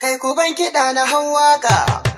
Kai ku ban kiɗa na hau waka.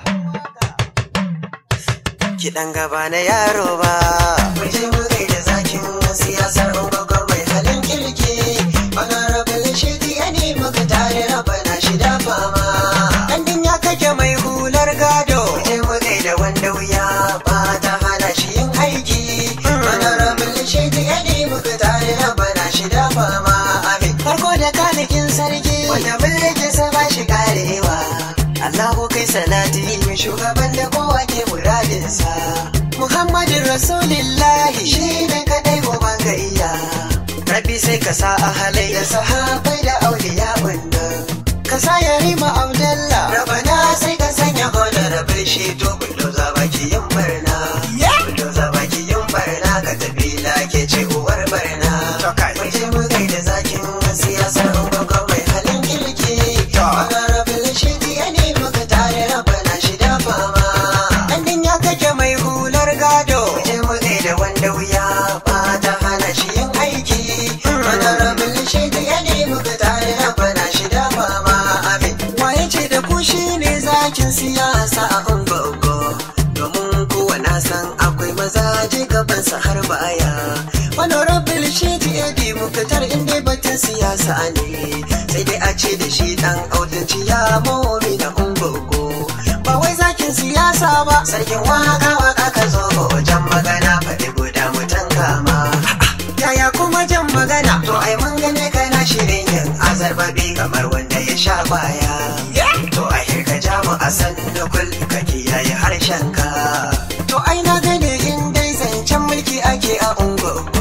Kiɗan gaba na yaro ba. Mu je mu gaida zakin siyasar ungwagwar mai halin kirki. Honorable Shidi ya nemi ka tare raba na shida fama. Ɗan ya kake mai hular gado. Mu je mu gaida wanda wuya ba ta hana shi yin aiki. Honorable Shidi ya nemi ka tare raba na shida fama. Amin. Farko da kanikin sarki. Wanda mulkin sa ba shi karewa. Allahu kai salati mai shugaban da kowa ke muradinsa. Muhammadin Rasulillahi shi ne kadai goban ga iya. Rabbi sai ka sa a halai da sahabai da auliya wanda. Ka sa ya rima Abdallah. Rabana sai ka sanya honorable shi to bullo za baki yin barna. Bullo za baki yin barna ka tafi ke ce uwar barna. Mu je mu gaida zakin siyasar ungwagwa mai halin kirki. Honorable shi ya nemi ka tare rabana shi da fama. Ɗan ya kake mai hular gado. Mu je mu gaida wanda wuya ba ta hana shi yin aiki. Honorable shi ya nemi ka tare rabana shi da fama. Amin. Waye ce da ku shi ne zakin siyasa a ungo Domin kowa na san akwai mazaje gabansa har baya. Honorable shi edi mukatar inda batun siyasa ne. Sai dai a ce da shi dan autanci ya momi da ungogo. Ba wai zakin siyasa ba, sarkin waka waka ka zo wajen magana faɗi guda mutan kama. Yaya kuma jan magana? To ai mun gane kana shirin yin azarbabi kamar wanda ya sha baya. To a hirka jamu a sannu kul ka kiyaye harshen ka. To ai na gane in dai zancen mulki ake a ungogo.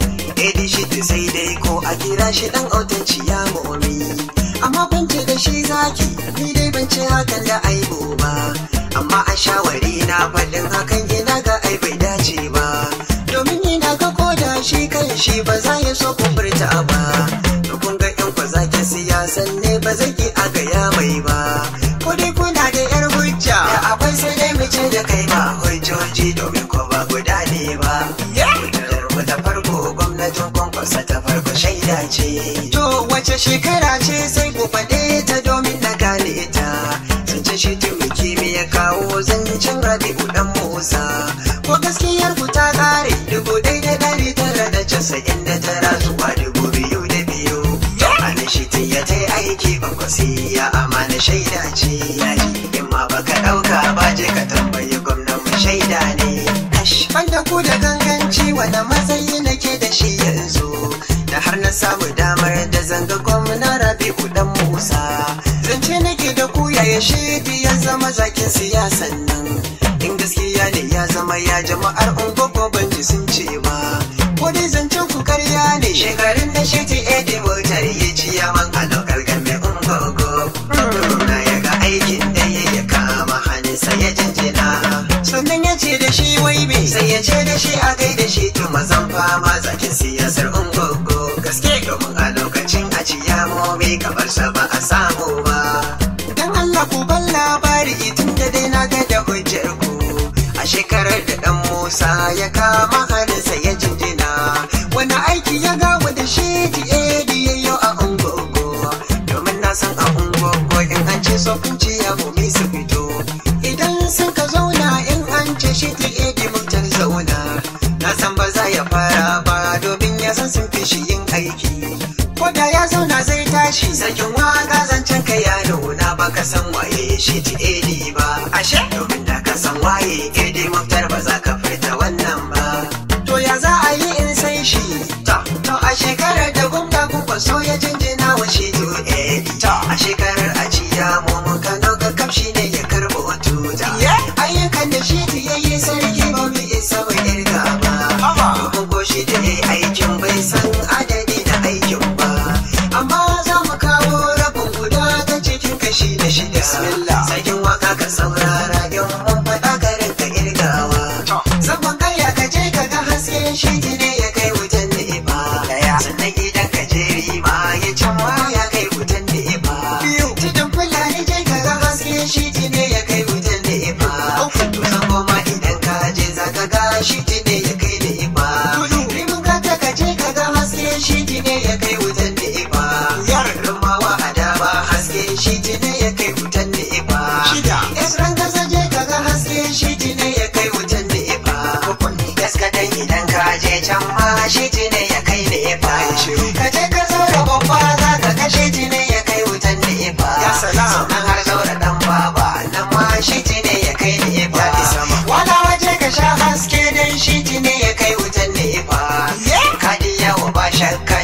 Edi shi sai dai ko a kira shi dan autanci ya momi. Amma ban ce da shi zaki, ni dai ban ce hakan da aibu ba. Amma a shawari na faɗin hakan ina ga ai bai dace ba. Domin ina ga koda shi kan shi ba za ya so kumburta ba. To kun ga yan kwa zaki siyasan ne ba zai ki a gaya mai ba. Ko dai kuna da yar hujja. Da akwai sai dai mu ce da kai ba hujjoji domin ko ba guda ne ba. Hujjar mu da farko gwamnatin kwankwasa ta farko shaida ce. To wace shekara ce sai ku faɗe ta domin na gane ta. Zance shi tumiki me ya kawo zancen rabi'u dan Musa. Ko gaskiyar ku ta ƙare dubu ɗaya da ɗari tara da casa'in da tara zuwa dubu biyu da biyu. Ana shi ya ta aiki ba ya amana shaida ce ya ji. In ma baka ɗauka ba je ka tambayi gwamnan mu shaida ne. Banda ku da ganganci wanda matsayi nake da shi yanzu. Da har na samu damar da zanga gwamna Rabi'u dan Musa. Zance nake da ku yaya shi ya zama zakin siyasan nan. In gaskiya ne ya zama ya jama'ar ungogo ban ji sun ce ba. Ko dai zancen ku karya ne shekarun da shi ti edi motar ya ci yaman a lokal game ungogo. Na ya ga aikin da ya ya kama hannunsa ya jinjina. Sannan ya ce da shi wai me sai ya ce da shi a gaida shi to mazan fama zakin siyasar ungogo. Gaske domin a lokacin a ciyamomi kamar sa ba a samu ba. Dan Allah ku ban labari tun da dai na ga da hujjar ku. A shekarar da dan Musa ya kama hannunsa ya jinjina. Wani aiki ya gawa da shi ti edi yayyo a ungogo. Domin na san a ungogo in an ce so kun ci ya mumi su fito. Idan sun ka zauna in an ce shi ti edi mutar zauna. Na san ba za ya fara ba domin ya san sun fi shi yin aiki. Ko da ya zauna zai tashi sarkin waka zancen ka ya nuna ba ka san waye shi ti edi ba. Ashe domin da ka san waye edi muktar ba za ka furta wannan ba. To ya za a yi in sai shi? Ta, to a shekarar da gwamna kun kwaso ya jinjina wa shi to edi. Ta, a shekarar a ciya mu mun kano ga kamshi ne ya karbo tuta. Ayyukan da shi ti yayi sarki ba mu isa mu irga ba. Domin ko shi da yayi aikin bai san adadi da aikin ba. Amma za mu kawo rabin guda ta cikin kashi da shida. Sarkin waka ka saurara in mun faɗa garin ka irgawa. Sabon karya ka je ka ga haske shi ne ya kai wutan ni'ima. Sannan idan ka je rima ya can ma ya kai wutan ni'ima. Tudun fulani je ka ga haske shi ne ya kai wutan ni'ima. To sabo ma idan ka je za ka ga shi ne ya kai ni'ima. Rimin ka ta ka je ka ga haske shi ne ya kai wutan ni'ima. Rumawa a dama haske shi ne ya kai wutan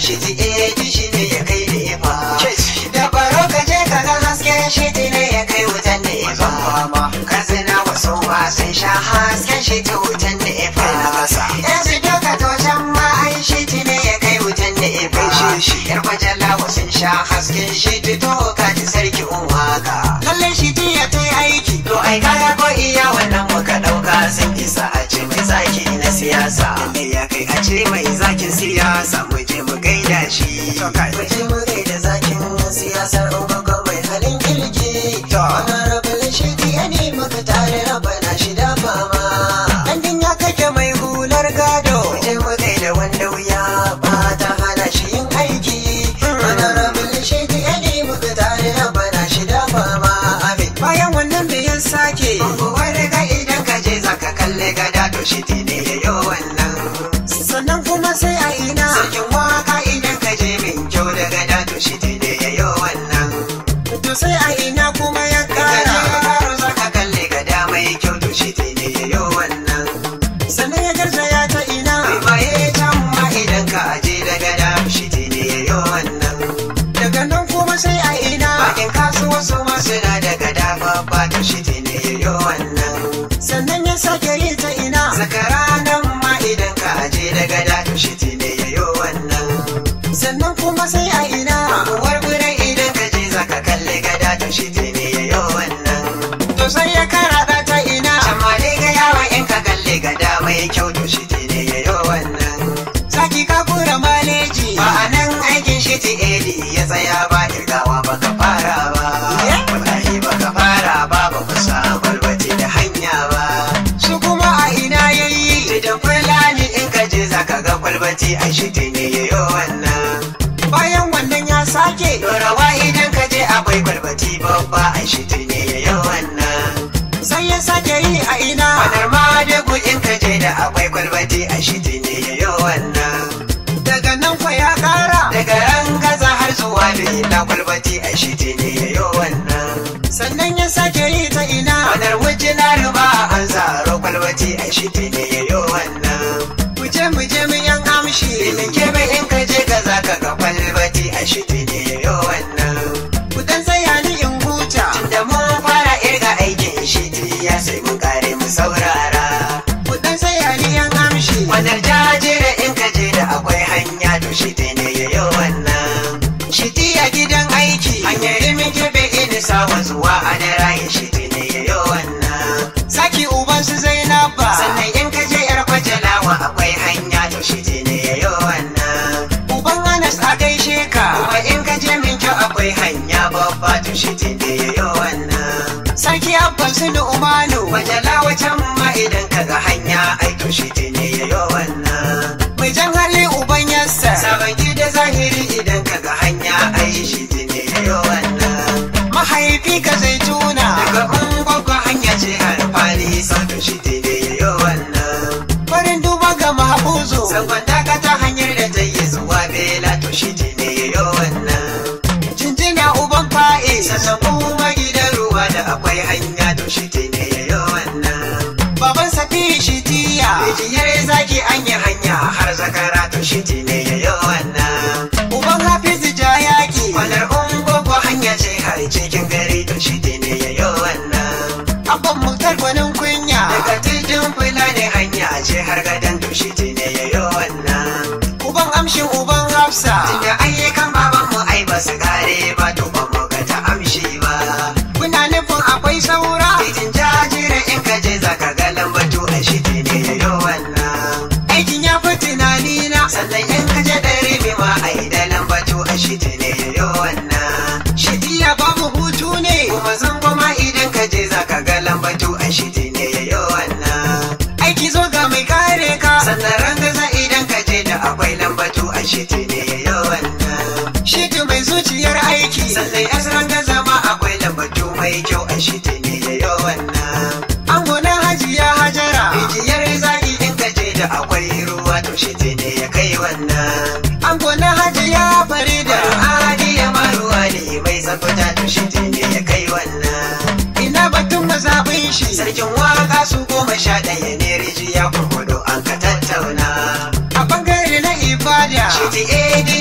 shi ti edi shi ne ya kai da ifa da baro ka je ka ga hasken shi ti ne ya kai wutan da ifa katsina wasu ba sun sha hasken shi ta wutan da ifa yanzu duka to can ma ai shi ti ne ya kai wutan da ifa yar kwajalla sun sha hasken shi ti to ka ji sarki waka lalle shi ti ya ta aiki to ai kaga ko iya wannan muka dauka sun isa a ce mai zaki na siyasa ne ya kai a ce mai zakin siyasa mu je mu gaida shi mu je mu gaida zakin siyasar ungogon mai halin kirki honorable shi ya ne muka tare rabana shi da fama andin ya kake mai hular gado mu je mu gaida wanda wuya ba ta hana shi yin aiki honorable shi ya ne muka tare rabana shi da fama amin bayan wannan da ya sake wani ga idan ka je zaka kalle gada to shi ne ya yi wannan sannan kuma sai a ina sarkin waka idan ka je min kyau da gada to shi ne ya yi wannan to sai a ina kuma ya kara zaka kalle gada mai kyau to shi ne ya yi wannan sannan ya garzaya ta ina mai can ma idan ka aje da gada shi ne ya yi wannan daga nan kuma sai a ina bakin kasuwa su ma suna da gada babba to shi ne ya yi wannan sannan ya sake yi ta ina zakara nan ma idan ka aje da gada to shi ne ya yi wannan sannan kuma sai a ina uwar gudan idan ka je zaka kalle gada to shi ne ya yi wannan to sai ya karaɗa ta ina amma dai ga yawa in ka kalle gada mai kyau to shi ne ya yi wannan saki ka kura maleji ba a nan aikin shi ti edi ya tsaya ba kirgawa baka fara ba wallahi baka fara ba ba ku samu balbati da hanya ba su kuma a ina yayi da fulani in ka je zaka ga kwalbati a shi ne ya yi wannan bayan wannan ya sake dorawa idan ka je akwai kwalbati babba a shi ne ya yi wannan sai ya sake yi a ina wadar ma da in ka je da akwai kwalbati a shi ne ya yi wannan daga nan fa ya kara daga ran gaza har zuwa da ina kwalbati a shi ne ya yi wannan sannan ya sake yi ta ina wadar wuce na ruba an zaro kwalbati a shi ne ya yi wannan muje muje mu yan amshi ilin kebe in ka je ka za ka ga kwalbati a shi ne ya yi wannan ku dan tsaya ni in huta tunda mun fara irga aikin shi ya sai mun kare mu saurara ku dan tsaya ni yan amshi wannan jajire in ka je da akwai hanya to shi ne ya yi wannan shi a gidan aiki hanyar rimin kebe ini sawa zuwa a da rayin shi ne ya yi wannan saki uban su zainaba sannan in ka je yar kwajalawa akwai hanya to shi ne ya yi wannan uban anas a gaishe ka kuma in ka je min kyau akwai hanya babba to shi ne ya yi wannan sarki abban su ni umanu kwajalawa can ma idan ka ga hanya ai to shi ne ya yi wannan mai jan hali uban yassa sabon gida zahiri idan ka ga hanya ai shi ne ya yi wannan mahaifi ka zai tuna daga ungwagwa hanya ce har fari sautin shi ne ya yi wannan farin duba ga mahabuzu sangon daga ta hanyar da ta yi zuwa bela to shi ne ya yi wannan jinjina uban fa'i sannan kuma gidan ruwa da akwai hanya to shi ne ya yi wannan baban safi shi tiya bijiyar zaki an yi hanya har zakara to shi ne ya yi wannan uban hafizu jayaki kwanar ungogo hanya ce har cikin gari to shi ne ya yi wannan abban mutar gwanin kunya daga titin fulani hanya ce har gadon to shi ne ya yi wannan uban amshin uban hafsa tunda ayyukan baban mu ai ba su kare ba to ba mu ga ta amshi ba kuna nufin akwai saura titin jajire in ka je zaka ga lambatu a shi ne ya yi wannan aikin ya fi tunani na sannan in ka je ɗari bi ma ai da lambatu a shi ne ya yi wannan shidiya babu hutu ne kuma zan goma idan ka je zaka ga lambatu a shi ne ya yi wannan aiki zo ga mai kare ka sannan rangaza idan ka je da akwai lambatu a shi ne ya yi wannan shiti mai zuciyar aiki sannan ya rangaza ma akwai lambatu mai kyau a shi ne ya yi wannan an gona hajiya hajara rijiyar zaki in ka je da akwai ruwa to shi ne ya kai wannan an gona hajiya farida hadiya maruwa ne mai tsafta to shi ne ya kai wannan ina batun mazaɓin shi sarkin waka su goma sha ɗaya ne rijiya kurkudu an ka tattauna a bangare na ibada shi ti edi ya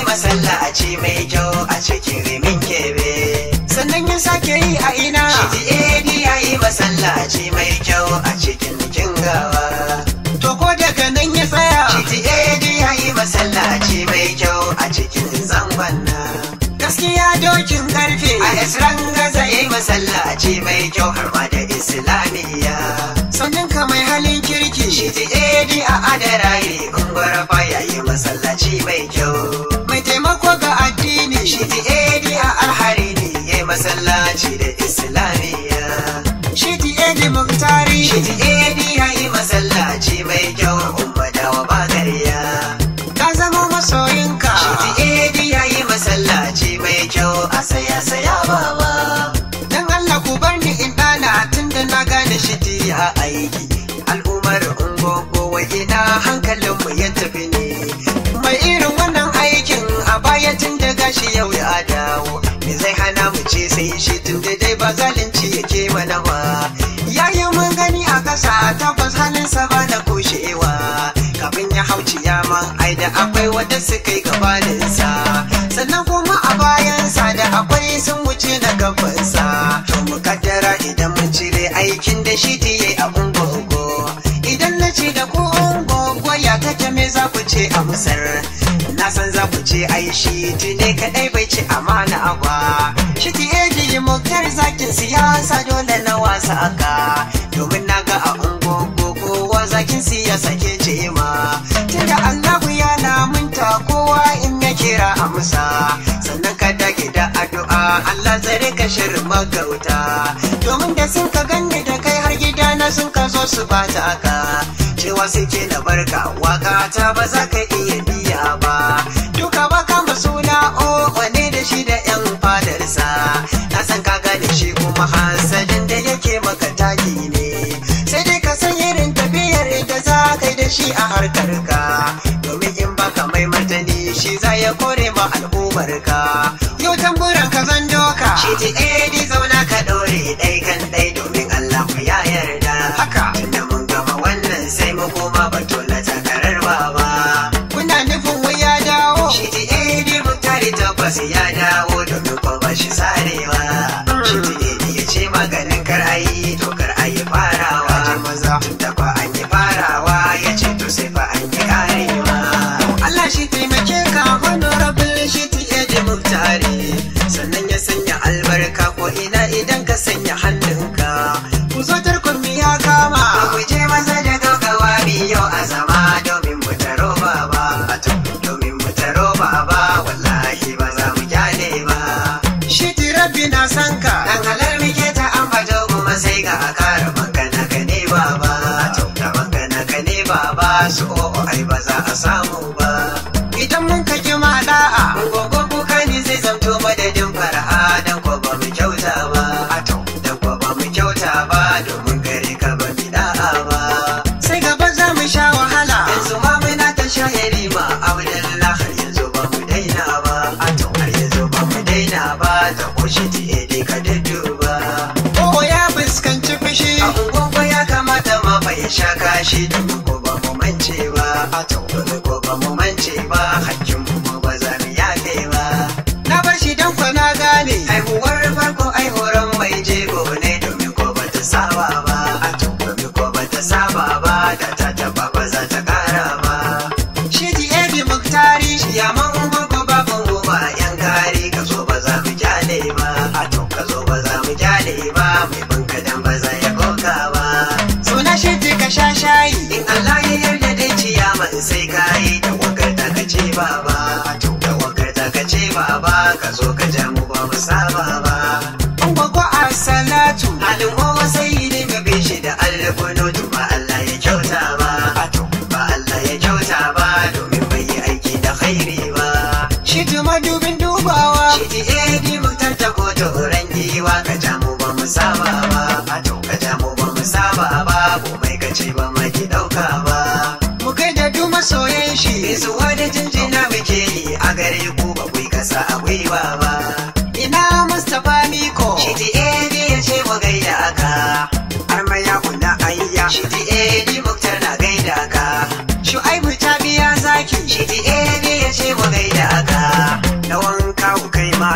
masallaci mai kyau a cikin rimin kebe sannan ya sake yi a ina shiti edi ya yi masallaci mai kyau a cikin kingawa to ko daga nan ya tsaya shiti edi ya yi masallaci mai kyau a cikin zangonna gaskiya dokin karfe a isran gaza ya yi masallaci mai kyau har ma da islamiyya sannan ka mai halin kirki shiti edi a adaraye ungwara ya yi masallaci mai kyau mai taimako ga addini shiti edi a alharini ya yi masallaci da islamiyya shiti edi muktari shiti edi ya yi masallaci mai kyau umma dawa bagariya ka zama masoyinka shiti edi ya yi masallaci mai kyau a saya saya baba dan Allah ku bar ni in dana tunda na gane shiti a aiki al'ummar ungogo wa ina hankalinmu ya tafi ne mai irin wannan aikin a baya tun da gashi yau ya dawo me zai hana mu ce sai shi tun da dai ba zalunci yake mana ba yayi mun gani a kasa tabbas halinsa ba na kushewa kafin ya hau ciyama ai da akwai wanda suka yi gabaninsa sannan kuma a bayansa da akwai sun wuce na gabansa to mu kaddara idan mun cire aikin da shi ta yi a ungogo idan na ce da ku ungogo ya take me za ku ce a musar na san za ku ce ai shi ne kadai bai ci amana ba shi ti eji muktar zakin siyasa dole na wasa aka domin na ga a ungogo kowa zakin siyasa ke ce ma tunda Allahu ya lamunta kowa in ya kira a musa sannan ka dage da addu'a Allah zare ka shirin magauta domin da sun ka ganni da kai har gida na sun ka zo su bata ka cewa suke na barka waka ta ba za ka iya biya ba duka ba kama suna o wane da shi da yan fadarsa na san ka gane shi kuma hasadin da yake maka taki ne sai dai ka san irin tafiyar da za ka yi da shi a harkar ka domin in baka mai martani shi za ya kore ma al'ummar ka yau tamburan ka zan doka shi ti edi zauna ka dore ɗai kan ɗai domin Allah ku ya yarda haka tunda mun gama wannan sai mu koma batu na takarar baba kuna nufin wai ya dawo shi ti edi mu tare tabbas ya dawo domin ko ba shi sarewa shi ti edi ya ce maganin kar ayi to kar ayi farawa tunda fa an yi farawa ya ce to sai fa an yi karewa Allah shi taimake ka honorable shi ti edi muktari sannan ya sanya albarka ko ina idan ka sanya hannunka ku zo tarkon ya kama ku je maza da gaggawa yau a zama domin mu taro baba domin mu taro baba wallahi ba za mu kyale ba shi ti rabbi na san ka dan halar muke ta ambato kuma sai ga a kara magana ka ne baba da magana ka ne baba su o'o ai ba za a samu ba idan mun ka ki ma da'a gogo kuka ne zai zamto madadin fara'a dan ko ba mu kyauta ba dan ko ba mu kyauta ba domin gare ka ba mu da'a ba sai gaba za mu sha wahala yanzu ma muna ta shahiri ma abdullah har yanzu ba mu daina ba har yanzu ba mu daina ba ta koshi ti ede ka dudduba ko ya fuskanci fushi a ungogo ya kamata ma fa ya sha kashi domin ko ba mu mance ba domin ko ba mu mance ba hakkin mu ba za mu yafe ba na bar shi dan kwa na gane haihuwar farko ai horon mai jego ne domin ko ba ta saba ba domin ko ba ta saba ba da ta taba ba za ta kara ba shi ti edi muktari shi ya man ungogo babu uba yan kari ka zo ba za mu kyale ba ka zo ba za mu kyale ba mai banka dan ba za ya koka ba suna shi ti ka sha shayi in Allah ya yarda dai ciyaman sai ka yi da wakar ta ka ce baba da wakar ta ka ce baba ka zo ka ja mu ba mu saba ba an gwagwa a salatu halin wawa sai ne ga bishi da alkunutu ba Allah ya kyauta ba ba Allah ya kyauta ba domin bai yi aiki da khairi ba shi tuma dubin dubawa shi ti edi mutar ta ko turan giwa ka ja mu ba mu saba ba ka ja mu ba mu saba ba ko mai ka ce ba ma ki dauka ba mu kai da du masoyan shi zuwa da jinjina muke yi a gare ku ba ku kasa a gwiwa ba ina Mustapha Miko shi ti edi ya ce mu gaida aka har mai ya kula ayya shi ti edi muktar na gaida ka shu'aibu ta biya zaki shi ti edi ya ce mu gaida aka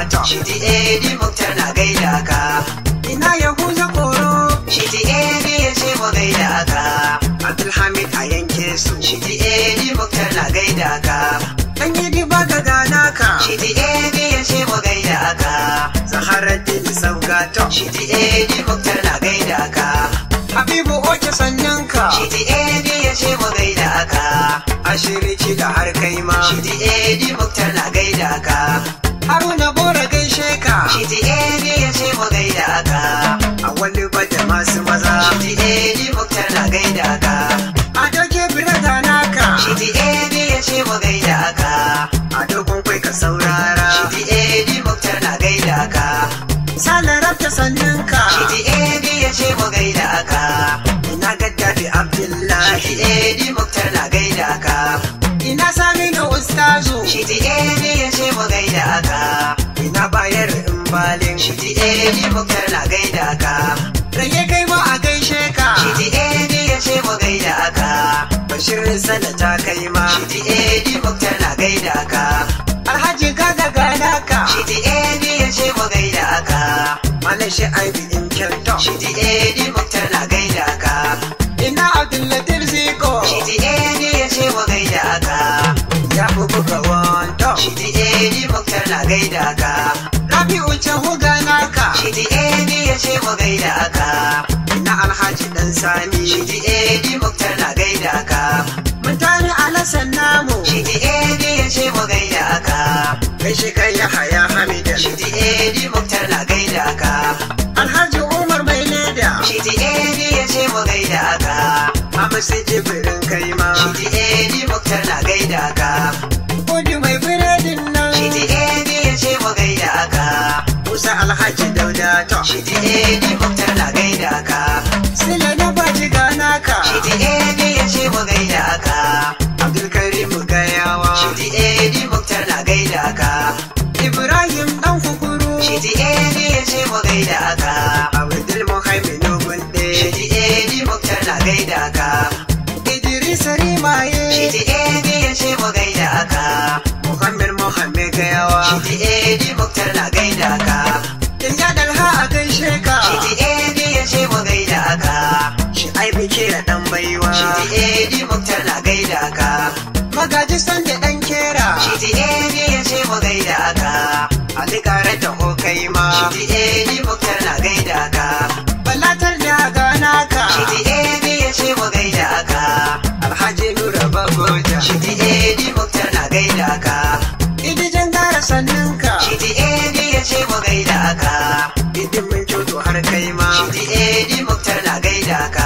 to Shiti Edi Muktar na gaida ka ina Yahuza koro Shiti Edi ya ce mu gaida ka Abdulhamid a yanke su Shiti Edi Muktar na gaida ka Dan yi ba ka gana ka Shiti Edi ya ce mu gaida ka Zaharaddin Saugato Shiti Edi Muktar na gaida ka Habibu Oke sannan ka Shiti Edi ya ce mu gaida ka Ashiriki da har kai ma Shiti Edi Muktar na gaida ka Haruna Bora gaishe ka Shiti Edi ya ce mu gaida ka A wani bada masu maza Shiti Edi Muktar na gaida ka A doke birada naka Shiti Edi ya ce mu gaida ka A dogon kwai ka saurara Shiti Edi Muktar na gaida ka Salarar ta sannan ka Shiti Edi ya ce mu gaida ka Ina gaddafi Abdullahi Shiti Edi Muktar na gaida ka Ina sami na ustazu Shiti Edi ya ce mu gaida ka Ina bayar in balin Shiti Edi Muktar na gaida ka Rage kai ma a gaishe ka Shiti Edi ya ce mu gaida ka Bashir sana ta kai ma Shiti Edi Muktar na gaida ka Alhaji kaga gana ka Shiti Edi ya ce mu gaida ka Malam shi aibi in kyauta Shiti Edi Muktar na gaida ka Ina Abdullatif Ziko Shiti Edi ya ce mu gaida ka Ya fi buga wanto Shiti Edi Muktar na gaida ka Rabi'u Jahu gana ka Shiti Edi ya ce mu gaida ka Ina Alhaji Dan Sani Shiti Edi Muktar na gaida ka Mutane alasan namu Shiti Edi ya ce mu gaida ka Gaishe kai ya haya Hamida Shiti Edi Muktar na gaida ka Alhaji Umar mai leda Shiti Edi ya ce mu gaida ka Mama sai jibirin kai ma Shiti Edi Muktar na gaida ka Kudu mai biredin nan Shiti Edi ya ce mu gaida ka Musa Alhaji Dauda to Shiti Edi Muktar na gaida ka Sila na baji gana ka Shiti Edi ya ce mu gaida ka Abdulkarim Gayawa Shiti Edi Muktar na gaida ka Ibrahim dan kukuru Shiti Edi ya ce mu gaida ka Abdul Muhammad Gunde Shiti Edi Muktar na gaida ka Idris Rimaye Shiti Edi ya ce mu gaida ka Muhammad Muhammad Gayawa Shiti Edi Muktar na gaida ka Dinga dalha a gaishe ka Shiti Edi ya ce mu gaida ka Shi ai bike da dan baiwa Shiti Edi Muktar na gaida ka Magaji san da dan kera Shiti Edi ya ce mu gaida ka Ali kare ta ho kai ma Shiti Edi Muktar na gaida ka Balatar da gana ka Shiti Edi ya ce mu gaida ka Alhaji Nura Bagoja Shiti Edi Muktar na gaida ka Idi jangara sannan ka Shiti Edi ya ce mu gaida ka Idi mun kyoto har kai ma Shiti Edi Muktar na gaida ka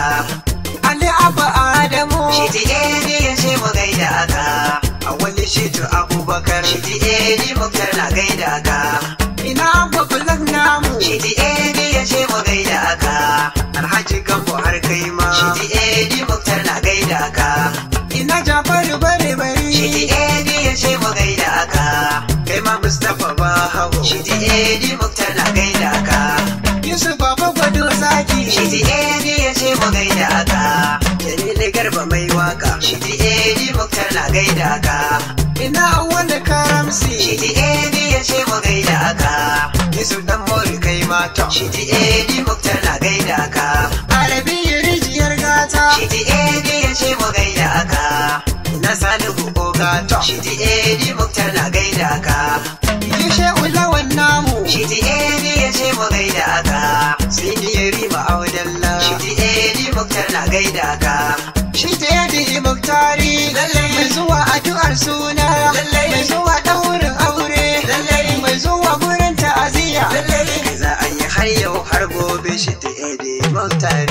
Ali Abba Adamu Shiti Edi ya ce mu gaida ka A wani shitu Abubakar Shiti Edi Muktar na gaida ka Ina Abba Bulak namu Shiti Edi ya ce mu gaida ka Alhaji Gambo har kai ma Shiti Edi Muktar na gaida ka Ina Jafaru bare bari Shiti Edi ya ce mu gaida ka Kai ma Mustapha Bahago Shiti Edi Muktar na gaida ka Yusuf Baba Gwado Zaki Shiti Edi ya ce mu gaida ka Jamilu Garba mai waka Shiti Edi Muktar na gaida ka Ina wanda karamsi Shiti Edi ya ce mu gaida ka Yusuf dan Mori kai mata Shiti Edi Muktar na gaida ka Arabi rijiyar gata Shiti Edi ya ce mu gaida ka Na Salihu Ogato Shiti Edi Muktar na gaida ka Yushe Ulawan namu Shiti Edi ya ce mu gaida ka Sini ya rima Audalla Shiti Edi Muktar na gaida ka Shiti Edi Muktari Mai zuwa addu'ar suna Mai zuwa ɗaurin aure Mai zuwa gurin ta'aziyya Za a yi har yau har gobe Shiti Edi Muktari